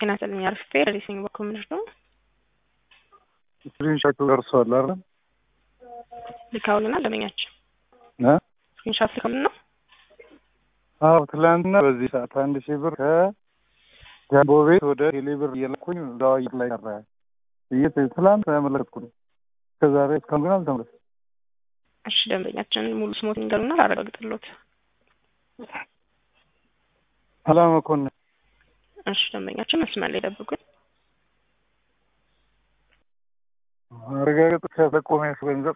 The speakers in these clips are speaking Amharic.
ጤና ይስጥልኝ አርፌ ሬሲንግ በኩል ምንድን ነው ስክሪንሾቱ ደርሷል አይደል? ልካውልና ለመኛቸው እ ስክሪንሾት ልካውልና ነው። አዎ ትላንትና በዚህ ሰዓት አንድ ሺህ ብር ከጃምቦ ቤት ወደ ቴሌ ብር እየላኩኝ ዳዋይት ላይ ቀረ ብዬ ትላንት ያመለከትኩ ነው። እስከዛሬ እስካሁን ግን አልተመለሰም። እሺ ደንበኛችን ሙሉ ስሞት ንገሩና ላረጋግጥሎት። ሰላም መኮንን እሺ ደንበኛችን መስመር ላይ ጠብቁኝ። አረጋገጥ ከተቆመ ገንዘብ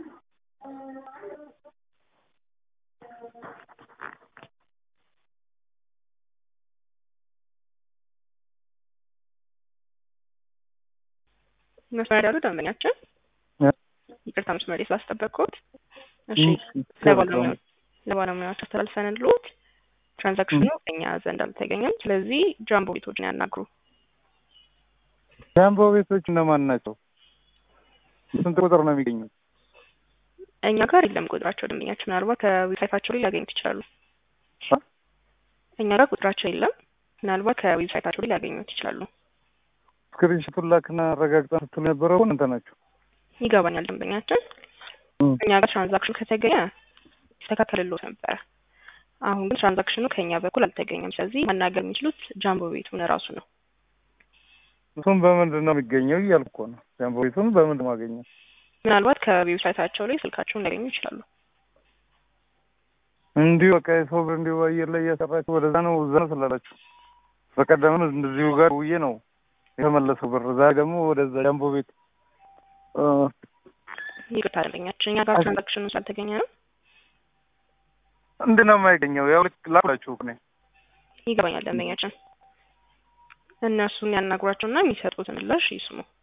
መስመር ያሉ ደንበኛችን ይቅርታ መስመር ላይ ስላስጠበቅኩት። እሺ ለባለሙያዎች አስተላልፈንልዎት ትራንዛክሽኑ እኛ ዘንድ አልተገኘም። ስለዚህ ጃምቦ ቤቶችን ያናግሩ። ጃምቦ ቤቶች እነማን ናቸው? ስንት ቁጥር ነው የሚገኙት? እኛ ጋር የለም ቁጥራቸው። ደንበኛችን ምናልባት ከዌብሳይታቸው ላይ ሊያገኙት ይችላሉ። እኛ ጋር ቁጥራቸው የለም። ምናልባት ከዌብሳይታቸው ላይ ሊያገኙት ይችላሉ። ስክሪንሾቱን ላክና አረጋግጠን ስትሉ የነበረው እናንተ ናቸው። ይገባኛል ደንበኛችን። እኛ ጋር ትራንዛክሽኑ ከተገኘ ይስተካከልልዎት ነበረ። አሁን ግን ትራንዛክሽኑ ከእኛ በኩል አልተገኘም። ስለዚህ ማናገር የሚችሉት ጃምቦ ቤቱን እራሱ ነው። እሱም በምንድን ነው የሚገኘው እያልኩ እኮ ነው። ጃምቦ ቤቱን በምንድን ነው ማገኘው? ምናልባት ከዌብሳይታቸው ላይ ስልካቸውን ሊያገኙ ይችላሉ። እንዲሁ በቃ የሰው ብር እንዲሁ አየር ላይ እያሰራችሁ ወደዛ ነው እዛ ነው ስላላችሁ በቀደም እንደዚሁ ጋር ውዬ ነው የተመለሰው ብር። ዛሬ ደግሞ ወደዛ ጃምቦ ቤት ይቅርታ ደንበኛችን፣ እኛ ጋር ትራንዛክሽኑ ስላልተገኘ ነው። እንድን ነው የማይገኘው? ያው ልክ ላላችሁ እኔ ይገባኛል ደንበኛችን። እነሱን ያናግሯቸውና የሚሰጡትን ምላሽ ይስሙ።